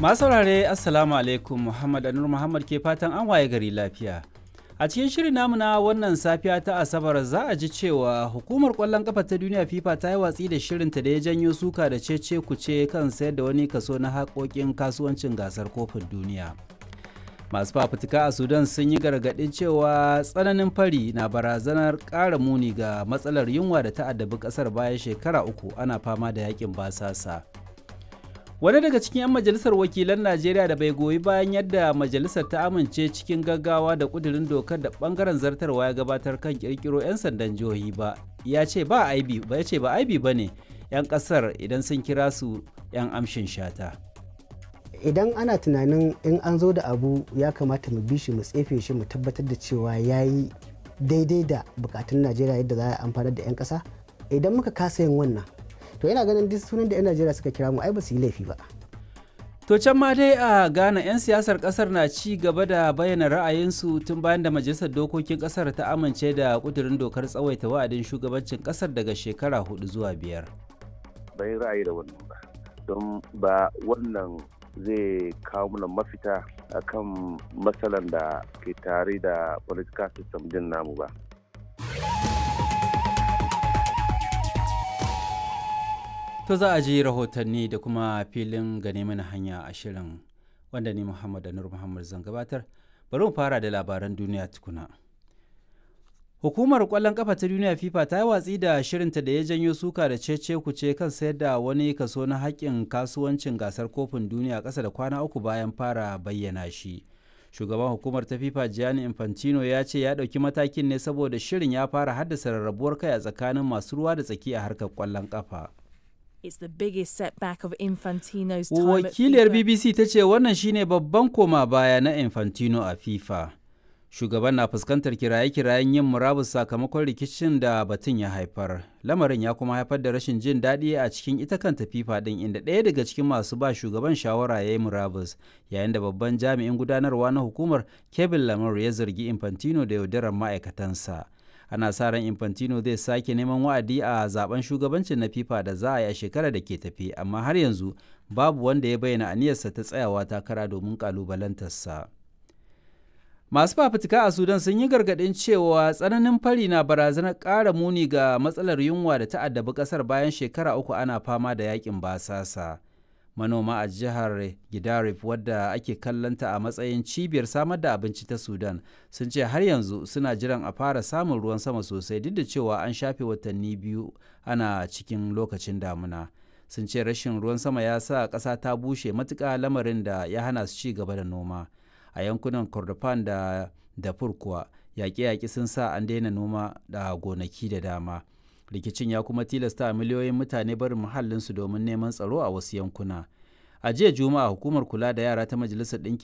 Masu saurare Assalamu alaikum Muhammad Anur Muhammad ke fatan an waye gari lafiya. A cikin shirin namu na wannan safiya ta Asabar za a ji cewa hukumar kwallon kafa ta duniya FIFA ta yi watsi da shirinta da ya janyo suka da cece kuce kan sayar da wani kaso na haƙoƙin kasuwancin gasar kofin duniya. Masu fafutuka a Sudan sun yi gargaɗin cewa tsananin fari na barazanar ƙara muni ga matsalar yunwa da ta addabi ƙasar bayan shekara uku ana fama da yakin basasa. wani daga cikin 'yan majalisar wakilan najeriya da bai goyi bayan yadda majalisar ta amince cikin gaggawa da kudirin dokar da bangaren zartarwa ya gabatar kan kirkiro 'yan sandan jihohi ba ya ce ba aibi ba ya ce ba aibi ba ne 'yan kasar idan sun kira su 'yan amshin shata idan ana tunanin in an zo da abu ya kamata mu bi shi mu tsefe shi mu tabbatar da cewa ya yi daidai da bukatun najeriya yadda za a amfanar da 'yan kasa idan muka kasa yin wannan to yana ganin duk sunan da 'yan najeriya suka kira mu ai ba su yi laifi ba to can ma dai a ghana 'yan siyasar kasar na ci gaba da bayyana ra'ayinsu tun bayan da majalisar dokokin kasar ta amince da kudurin dokar tsawaita wa'adin shugabancin kasar daga shekara hudu zuwa biyar bai ra'ayi da wannan ba don ba wannan zai kawo mana mafita akan matsalan da ke tare da political system din namu ba To za a ji rahotanni da kuma filin gane mana hanya a shirin wanda ni Muhammad Anur Muhammad zan gabatar. Bari mu fara da labaran duniya tukuna. Hukumar kwallon kafa ta duniya FIFA ta yi watsi da shirinta da ya janyo suka da cece kuce kan sayar da wani kaso na haƙƙin kasuwancin gasar kofin duniya ƙasa da kwana uku bayan fara bayyana shi. Shugaban hukumar ta FIFA Gianni Infantino ya ce ya ɗauki matakin ne saboda shirin ya fara haddasa rarrabuwar kai a tsakanin masu ruwa da tsaki a harkar kwallon kafa. It's the biggest setback of Infantino's time Wakiliyar at FIFA. BBC ta ce wannan shine babban koma baya na Infantino a FIFA. Shugaban na fuskantar kiraye-kirayen yin murabus sakamakon rikicin da batun ya haifar. Lamarin ya kuma haifar da rashin jin daɗi a cikin ita kanta FIFA ɗin inda ɗaya daga cikin masu ba shugaban shawara ya yi murabus yayin da babban jami'in gudanarwa na hukumar Kevin Lamar ya zargi Infantino da yaudarar ma'aikatansa. ana sa ran infantino zai sake neman wa'adi a zaben shugabancin na fifa da za a yi a shekarar da ke tafi amma har yanzu babu wanda ya bayyana aniyarsa ta tsayawa takara domin kalubalantarsa masu fafutuka a sudan sun yi gargaɗin cewa tsananin fari na barazanar ƙara muni ga matsalar yunwa da ta addabi ƙasar bayan shekara uku ana fama da yakin basasa manoma a jihar Gidarif wadda ake kallanta a matsayin cibiyar samar da abinci ta Sudan sun ce har yanzu suna jiran a fara samun ruwan sama sosai duk da cewa an shafe watanni biyu ana cikin lokacin damuna. Sun ce rashin ruwan sama ya sa ƙasa ta bushe matuƙa lamarin da ya hana su ci gaba da noma. A yankunan Kordofan da Darfur kuwa yaƙe-yaƙe sun sa an daina noma da gonaki da dama. rikicin ya kuma tilasta miliyoyin mutane barin muhallinsu domin neman tsaro a wasu yankuna a jiya juma'a hukumar kula da yara ta majalisar ɗinkin